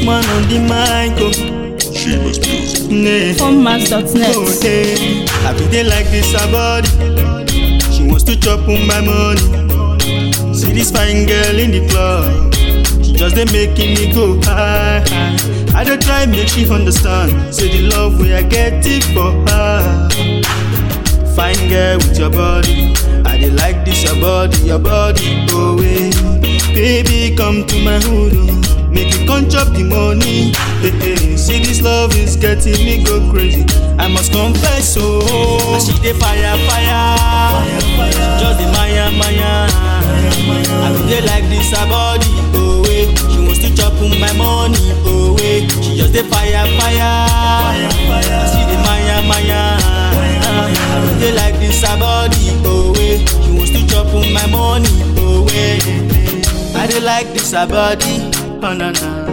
Just man on the mic, oh. She must music. Nah. Formats.net. Oh, hey. I be there like this, her body. She wants to chop on my money. See this fine girl in the club. She just they making me go high. high. I don't try make she understand. Say the love we I get it for her. Fine girl with your body. I dey like this your body, your body. Oh hey. baby come to my hood. Oh. Make you come chop the money. Hey, hey. See this love is getting me go crazy. I must confess, oh. I see the fire, fire. Just the Maya, Maya. I be there like this her body. Oh hey. she wants to chop on my money. Oh hey. she just the fire, fire. I see the Maya, Maya. I be there like this her body. Oh hey. she wants to chop on my money. Oh hey. I dey like this her body. Oh na na.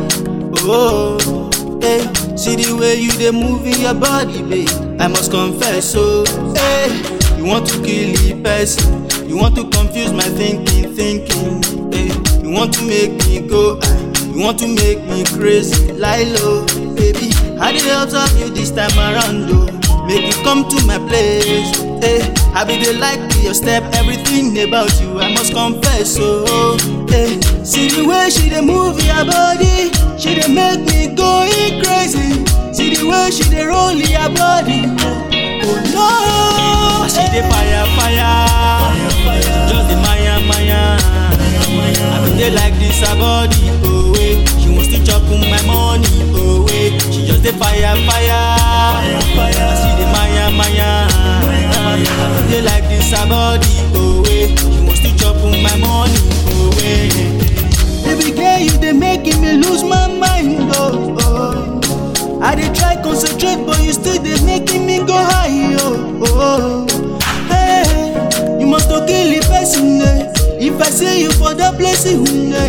Oh, hey. See the way you dey move in your body, babe. I must confess, oh, hey. You want to kill the person. You want to confuse my thinking, thinking. Hey. You want to make me go high. You want to make me crazy, lie low, baby. I dey observe you this time around, oh. Make you come to my place. Hey, I be the like your step, everything about you. I must confess, oh. Hey, see the way she dey move your body, she dey make me going crazy. See the way she dey roll your body. Oh no, she dey fire, fire, just the Maya, Maya. I be dey like this her body, oh way. She wants to chop on my money, oh way. She just dey fire, fire. I see the Maya, Maya. I be dey like this her body, oh way. She wants to chop on my money, oh way. Baby girl, you dey making me lose my mind, oh. oh. I dey try concentrate, but you still dey making me go high, oh. oh. Hey, you must to kill the person, eh. If I see you for that place, eh.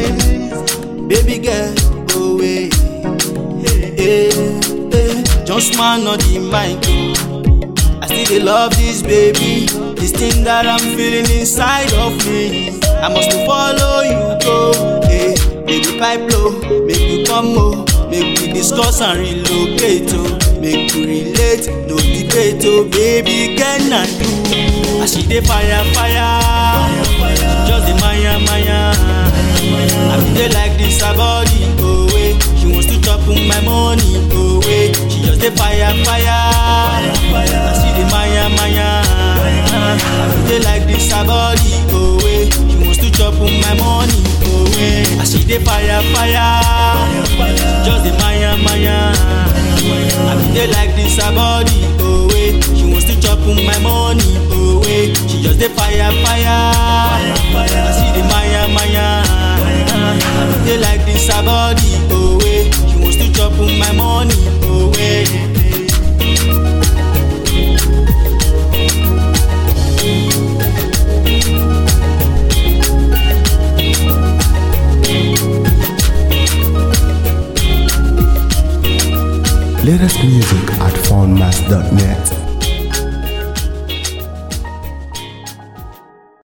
Baby girl, go away. Hey, hey, hey. Just man on the mic, oh. I still dey love this baby. This thing that I'm feeling inside of me. I must to follow you go. Hey, baby pipe blow, make you come oh. Make we discuss and relocate oh. Make we relate, no debate oh. Baby can I do? I see the fire, fire. Just the Maya, Maya. I be there like this her body, oh way. She wants to chop on my money, oh way. She just the fire, fire. I see the Maya, Maya. I be there like this her body, oh way. She wants to chop on my money, oh way. I see the fire, fire. Just the Maya, Maya. I be there like this her body, oh way. She wants to chop on my money, oh way. She just the fire, fire. I see the Maya, Maya. I be there like this her body, oh way. She wants to chop on my money, oh way. Latest music at foundmass.net.